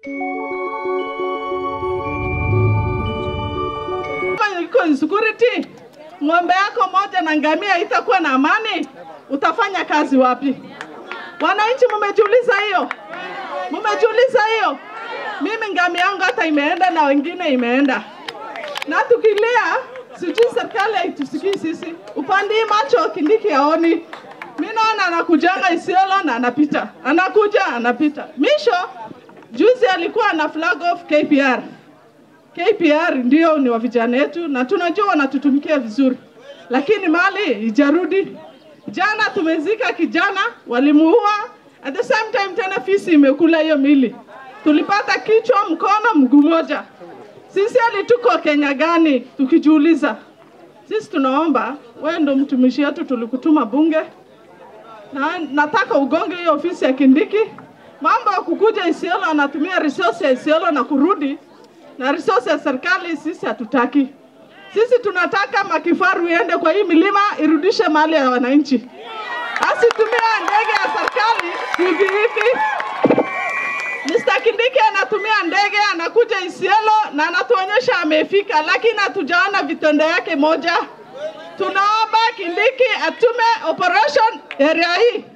Kama iko insecurity, ng'ombe yako moja na ngamia itakuwa na amani, utafanya kazi wapi? Wananchi, mumejiuliza hiyo? Mumejiuliza hiyo? Mimi ngamia yangu hata imeenda na wengine imeenda, na tukilia sijui serikali haitusikii sisi. Upande hii macho Kindiki haoni. Mi naona anakujanga Isiolo na anapita, anakuja anapita. Misho juzi alikuwa na flag off KPR. KPR ndio ni wa vijana wetu na tunajua wanatutumikia vizuri, lakini mali ijarudi. Jana tumezika kijana, walimuua. At the same time tena fisi imekula hiyo mili, tulipata kichwa, mkono, mguu moja. Sisi hali tuko Kenya gani? Tukijiuliza sisi, tunaomba wewe ndo mtumishi wetu, tulikutuma bunge na nataka ugonge hiyo ofisi ya Kindiki. Mambo ya kukuja Isiolo, anatumia resource ya Isiolo na kurudi na resource ya serikali, sisi hatutaki. Sisi tunataka makifaru iende kwa hii milima irudishe mali ya wananchi, asitumia ndege ya serikali hivi hivi. Mr. Kindiki anatumia ndege anakuja Isiolo na anatuonyesha amefika, lakini hatujaona vitendo yake moja. Tunaomba Kindiki atume operation area hii